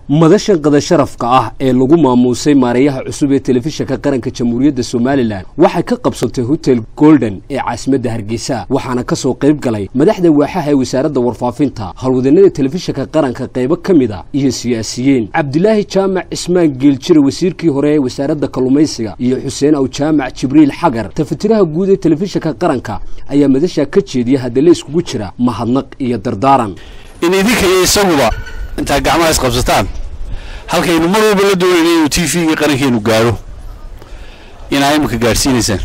madashan qada sharafka ah ee lagu maamuusay maareeyaha cusub ee telefishinka qaranka jamhuuriyadda somalilan waxay ka qabsantay hotel golden ee caasimadda hargeysa waxaana ka soo qayb galay madaxda waaxaha ee wasaaradda warfaafinta howlwadanada telefishinka qaranka qaybo ka mid a iyo siyaasiyiin cabdilaahi jaamac cismaan geeljire wasiirkii hore ee wasaaradda kalluumaysiga iyo xuseen aw jaamac jibriil xagar tafatiraha guud ee telefishinka qaranka ayaa madashaa ka jeediya hadalla iskugu jira mahadnaq iyo dardaaran in idinka iyo isaguba intaa gacmaha isqabsataan halkaynu mar walba la doonayna inuu t v-ga qarankeenu gaadho inaa imika gaadhsiinaysaan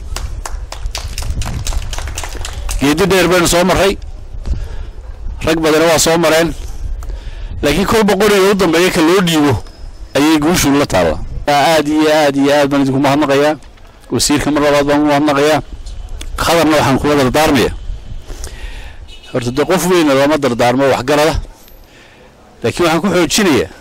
geedi dheer baynu soo marray rag badana waa soo mareen laakiin kolba qoriga u dambeeya ka loo dhiibo ayay guushu la taalla aad iyo aad iyo aad baan idinku mahadnaqayaa wasiirka mar labaad baan u mahadnaqayaa khadarna waxaan kula dardaarmaya horta dee qof weyna looma dardaarmo waxgarada laakiin waxaan ku xoojinayaa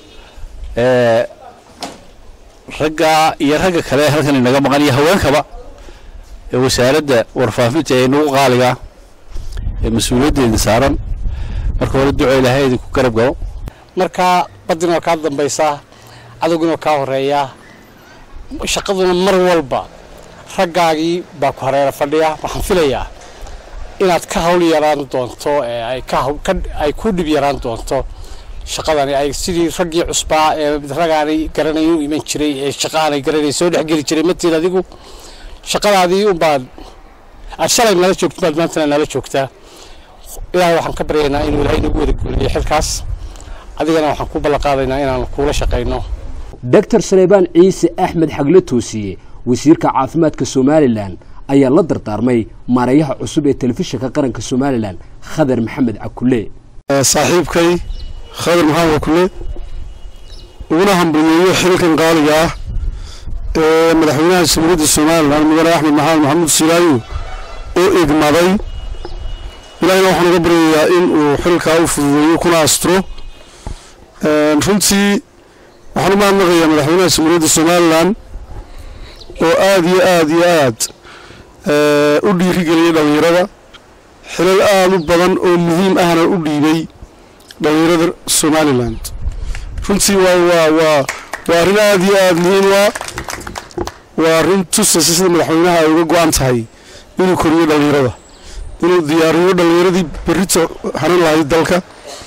ragga iyo ragga kale halkan inaga maqan iyo haweenkaba ee wasaaradda warfaafinta ee nagu qaaligaa ee mas-uuliyaddeeda saaran marka hore duco ilaahay idinku garab galo markaa badinoo kaa dambaysaa cadowginoo kaa horeeyaa shaqaduna mar walba raggaagii baa ku hareera fadhiya waxaan filayaa inaad ka hawl yaraan doonto ee ay ku dhib yaraan doonto shaqadani ay sidii raggii cusbaa ee ragaanay garanay u iman jiray ee shaqa aanay garanay soo dhexgeli jiray matiid adigu shaqadaadii unbaad aad shalay nala joogto baad maantana nala joogtaa ilaahay waxaan ka baryaynaa inuu ilaahay nagu wada guuliyo xilkaas adigana waxaan ku ballanqaadaynaa inaan kuula shaqayno doctor saleebaan ciise axmed xagle toosiye wasiirka caafimaadka somalilan ayaa la dardaarmay maareeyaha cusub ee telefishinka qaranka somalilan khadar maxamed cakule saaxiibkay khadar maxamed cakule uguna hambalyeeyo xilkan qaaliga ah ee madaxweynaha jamhuuriyadda somalilan mudane axmed maxamed maxamuud silaayo oo igmaday ilaahina waxaan uga baryayaa in uu xilkaa u fududeeyo kuna asturo runtii waxaan u mahadnaqayaa madaxweynaha jamhuuriyadda somalilan oo aada iyo aada iyo aad u dhiirigeliyay dhallinyarada xilal aada u badan oo muhiim ahna u dhiibay dhallinyarada somalilan runtii waa waa waa waa arrin aada iyo aada muhiim waa waa arrin tusaysa sida madaxweynaha ay uga go-an tahay inuu koriyo dhallinyarada inuu diyaariyo dhallinyaradii berrita hanan lahayd dalka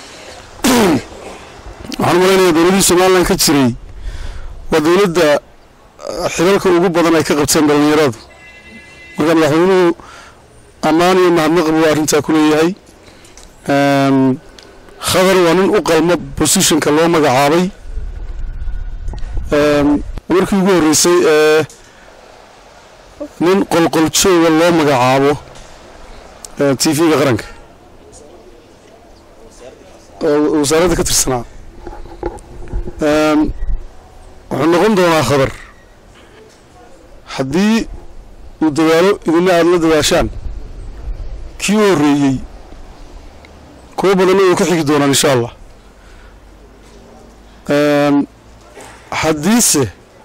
waxaan u malaynayaa dowladdii somalilan ka jiray waa dowladda xilalka ugu badan ay ka qabteen dhallinyaradu marka madaxweynuhu ammaan iyo mahadnaq buu arrintaa ku leeyahay khadar waa nin u qalmo bosishonka loo magacaabay markii ugu horreysay ee nin qolqoljooga loo magacaabo t v-ga qaranka oo wasaaradda ka tirsanaa wuxuu noqon doonaa khadar haddii uu dadaalo idina aada la dadaashaan kii u horreeyey kuwo badanna way ku xigi doonaan insha allah haddiise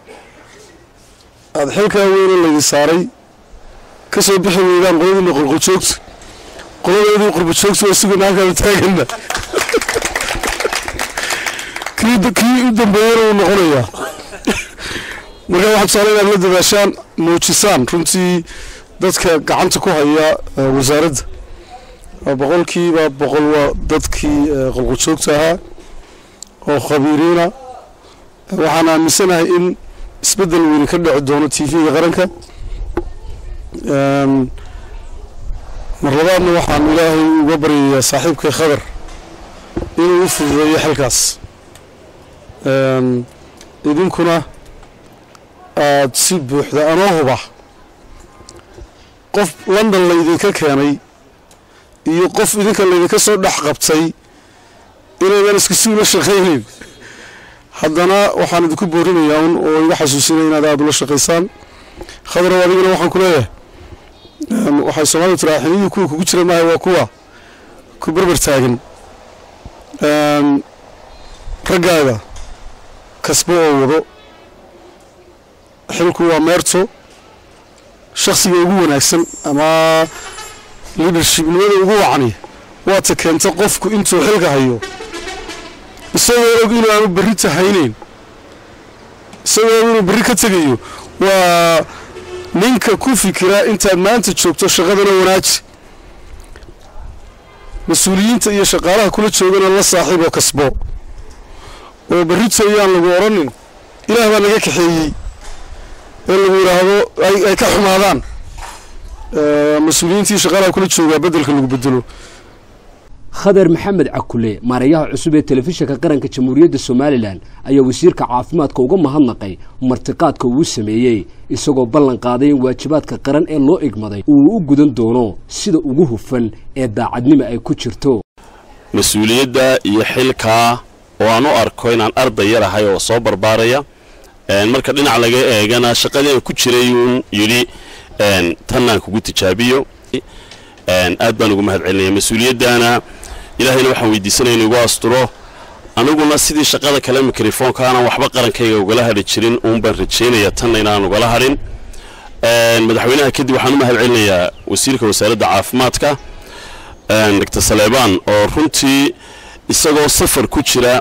aada xilkaa weyne laydin saaray ka soo bixi weydaan qoladiina qolqojoogta qoladeedii qurbajoogta waa sugana halkaanu taagana kii u dambeeyana wuu noqonayaa markaa waxaa tusaale inaad la dadaashaan muujisaan runtii dadka gacanta ku haya wasaaradda boqolkiiba boqol waa dadkii qolqojoogta ahaa oo khabiiriina waxaan aaminsanahay in isbeddel weyni ka dhici doono t v-ga qaranka mar labaadna waxaan ilaahay uga baryayaa saaxiibkay khadar inuu u fududeeyo xilkaas idinkuna aada si buuxda anoo huba qof london laydinka keenay iyo qof idinka laydinka soo dhex qabtay inaydan isku si ula shaqaynayn haddana waxaan idinku boorinayaa un oo iga xasuusinaya inaad aada ula shaqaysaan khadarow adigana waxaan ku leeyahay waxay soomaalidu tiraa xiniyihii kuwa kugu jira maaha waa kuwa ku berber taagan raggaaga kasbo oo wado xilku waa meerto shakhsiga ugu wanaagsan ama leadershipnimada ugu wacni waata keenta qofku intuu xilka hayo isagoo og inuu aanu berri tahayneyn isagoo og inuu berri ka tegayo waa ninka ku fikira intaad maanta joogto shaqadana wanaaji mas-uuliyiinta iyo shaqaalaha kula joogana la saaxiib oo kasbo oo berrito ayaan lagu odhanin ilaah baa naga kaxeeyey ee lagu yidhaahdo ay ka xumaadaan mas-uuliyiintii shaqaalaha kula joogaa beddelka lagu bedelo khadar maxamed cakule maareeyaha cusub ee telefishinka qaranka jamhuuriyadda somalilan ayaa wasiirka caafimaadka uga mahadnaqay martiqaadka uu sameeyey isagoo ballan qaaday in waajibaadka qaran ee loo igmaday uu u gudan doono sida ugu hufan ee daacadnimo ay ku jirto mas-uuliyadda iyo xilkaa oo aan u arko inaan arday yar ahay oo soo barbaaraya marka dhinac laga eegana shaqadii aan ku jiray uun yidhi tannaan kugu tijaabiyo aad baan ugu mahad celinaya mas-uuliyaddana ilaahayna waxaan weydiisanaya inu igu asturo aniguna sidii shaqada kale mikrofoonka aanan waxba qarankayga ugala hadhi jirin uun baan rajaynaya tanna inaan ugala hadhin madaxweynaha kadib waxaan u mahad celinayaa wasiirka wasaaradda caafimaadka doctor saleebaan oo runtii isagoo safar ku jira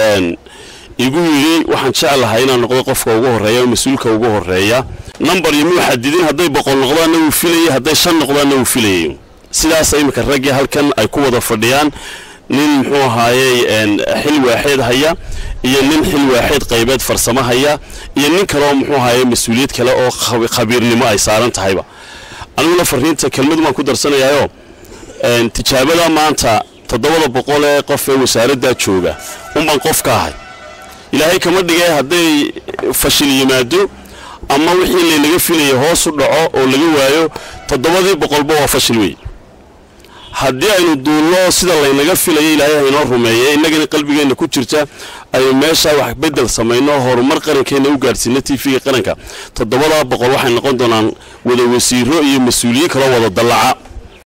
igu yidhi waxaan jeclahay inaan noqdo qofka ugu horreeya oo mas-uulka ugu horreeya number iyo muu xadidin hadday boqol noqdaanna wuu filayay hadday shan noqdaanna wuu filayay sidaas iminka raggii halkan ay ku wada fadhiyaan nin muxuu ahaayey xil waaxeed haya iyo nin xil waaxeed qaybeed farsamo haya iyo nin kaleoo muxuu ahaayey mas-uuliyad kale oo khabiirnimo ay saaran tahayba aniguna fariinta kelmad baan ku darsanayaayo tijaabada maanta toddobada boqol ee qof ee wasaaraddaa jooga unbaan qof ka ahay ilaahay kama dhigay hadday fashil yimaado ama wixii laynaga filaya hoos u dhaco oo laga waayo toddobadii boqolba waa fashil wey haddii aynu duulno sida laynaga filaya ilaahay haynoo rumeeye innagana qalbigeenna ku jirta aynu meeshaa wax bedel samayno horumar qarankeenna u gaadhsiino t v-ga qaranka toddobadaa boqol waxay noqon doonaan wada wasiiro iyo mas-uuliyiin kaloo wada dallaca